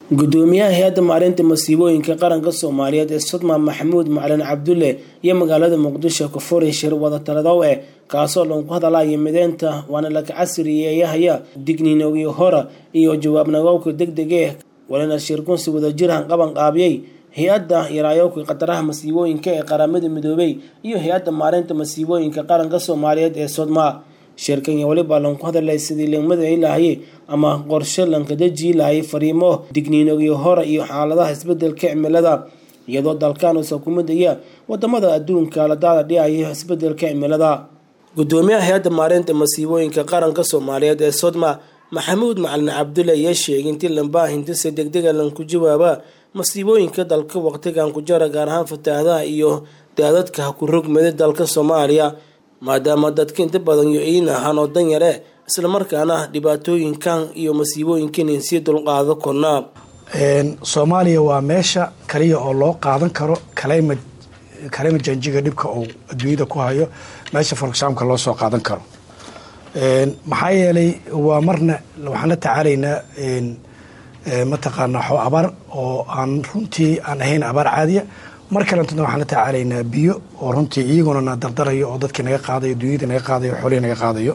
gudoomiyaha hay-adda maareynta masiibooyinka qaranka soomaaliyeed ee sodma maxamuud macalin cabdulle iyo magaalada muqdisho kafuri shir wadataladaw eh kaasoo lagu hadalaya mideynta waana laka casriyeeyahaya digniinogii hora iyo jawaab nagowka deg dege walina shirkunsi wadajirhan qaban qaabiyey hay-adda yaraayowka khataraha masiibooyinka ee qaramada midoobey iyo hay-adda maareynta masiibooyinka qaranka soomaaliyeed ee sodma shirkan iyo weliba lanku hadalay sidii lagmadai lahaye ama qorshe lankadajii lahayay fariimo digniinogii hore iyo xaaladaha isbedelka cimilada iyadoo dalkan uusa ku midaya wadamada adduunka la daada dhicaya isbedelka cimilada gudoomiyaha hay-adda maareynta masiibooyinka qaranka soomaaliyeed ee sodma maxamuud macalin cabdulle ayaa sheegay intii lambaahinta si degdega lanku jawaaba masiibooyinka dalka waqtigan ku jara gaar ahaan fataahadaha iyo daadadka ku rogmada dalka soomaaliya maadaama dadka inta badan yo iin ahaan oo dan yare islamarkaana dhibaatooyinkan iyo masiibooyinkan sii dulqaado kornaa soomaaliya waa meesha kaliya oo loo qaadan karo kaleyma kaleyma janjiga dhibka uu adduunyada ku hayo meesha forexamka loo soo qaadan karo maxaa yeelay waa marna waxaan la tacaalaynaa mataqaanaa xo abaar oo aan runtii aan ahayn abaar caadiya mar kalentana waxaan la tacaalaynaa biyo oo runtii iyaguna na dardarayo oo dadkii naga qaadayo dunyadii naga qaadayo xoolihii naga qaadayo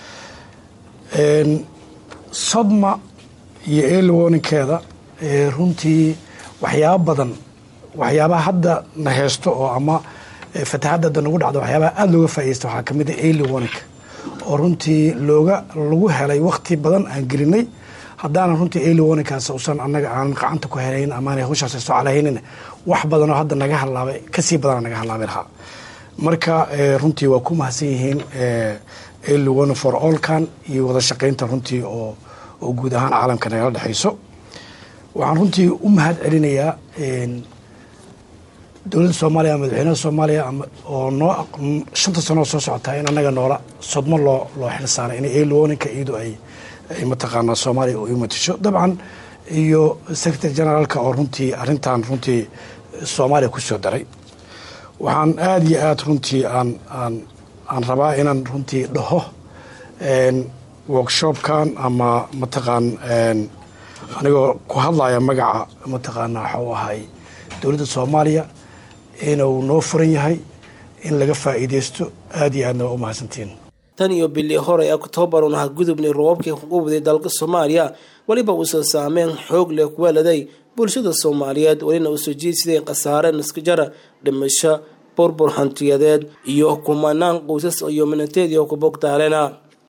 sodma iyo eelwoninkeeda runtii waxyaaba badan waxyaabaha hadda na heesto oo ama fatahadda hadda nagu dhacdo waxyaabaha aada looga faaideysta waxaa kamid a early warning oo runtii looga lagu helay wakti badan aan gelinay haddaanan runtii early warningkaas usan annaga aanan gacanta ku helayn amaana hawshaas soo calahaynin wax badan oo hadda naga halaabay kasii badana naga halaabay lahaa marka runtii waa ku mahadsan yihiin early warning for allkan iyo wada shaqaynta runtii oo oo guud ahaan caalamka nagala dhexayso waxaan runtii u mahad celinayaa dowladda soomaaliya madaxweynaha soomaaliya oo noo shanta sanoo soo socotaa in annaga noola sodmo loo loo xil saaray in eelwoninka iyadu ay ay mataqaanaa soomaaliya u matisho dabcan iyo secretary generaalka oo runtii arrintan runtii soomaaliya ku soo daray waxaan aada iyo aada runtii aan aan aan rabaa inaan runtii dhaho workshopkan ama mataqaan anigoo ku hadlaya magaca mataqaanaa waxau ahay dowladda soomaaliya inuu noo furan yahay in laga faa'iideysto aada iyo aadna waa u mahadsantiin tan iyo bili hore oktoobar un aha gudubnay roobabkii kuqubday dalka soomaaliya weliba uusan saameyn xoog leh kuweeladay bulshada soomaaliyeed welina uu soo jeedsiday khasaare naskajara dhimasho burbur hantiyadeed iyo kumanaan qoysas iyo minateedii oo ku bogtaalena